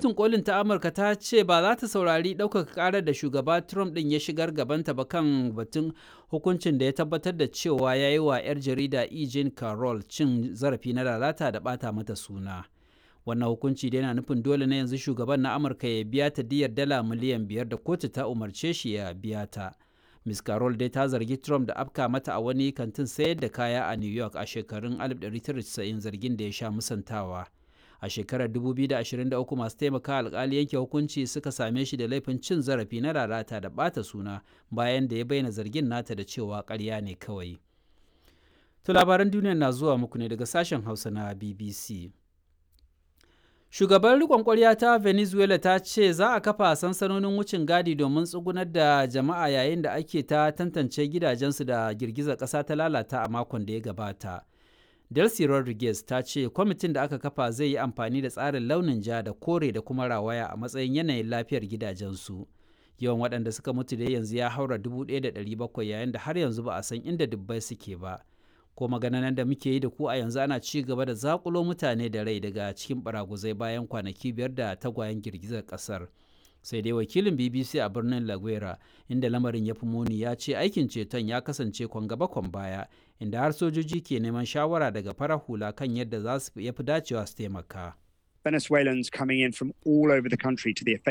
kotun kolin ta amurka ta ce ba za ta saurari ɗaukaka ƙarar da shugaba trump ɗin ya shigar gabanta ba kan batun hukuncin da ya tabbatar da cewa ya yi wa 'yar jarida e. jean carroll cin zarafi na lalata da ɓata mata suna wannan hukunci da yana nufin dole na yanzu shugaban na amurka ya biya ta diyar dala miliyan biyar da kotu ta umarce shi ya biya ta Ms. Carroll dai ta zargi Trump da afka mata a wani kantin sayar da kaya a New York a shekarun 1990 zargin da ya sha musantawa. A shekarar 2023 masu taimaka alkali yanke hukunci suka same shi da laifin cin zarafi na lalata da bata suna bayan da ya bayyana zargin nata da cewa ƙarya ne kawai. To labaran duniya na zuwa muku ne daga sashen Hausa na BBC. Shugaban rikon kwarya ta Venezuela ta ce za a kafa sansanonin wucin gadi domin tsugunar da jama'a yayin da ake ta tantance gidajensu da girgizar ƙasa ta lalata a makon da ya gabata. Delcy Rodriguez ta ce kwamitin da aka kafa zai yi amfani da tsarin launin ja da kore da kuma rawaya a matsayin yanayin lafiyar gidajensu. Yawan waɗanda suka mutu da yanzu ya haura 1,700 yayin da har yanzu ba a san inda dubbai suke ba. ko maganan da muke yi da ku a yanzu ana ci gaba da zakulo mutane da rai daga cikin baraguzai bayan kwanaki biyar da tagwayen girgizar kasar sai dai wakilin bbc a birnin laguera inda lamarin ya fi muni ya ce aikin ceton ya kasance kwan gaba kwan baya inda har sojoji ke neman shawara daga farar hula kan yadda za su yafi dacewa su taimaka Venezuelans coming in from all over the country to the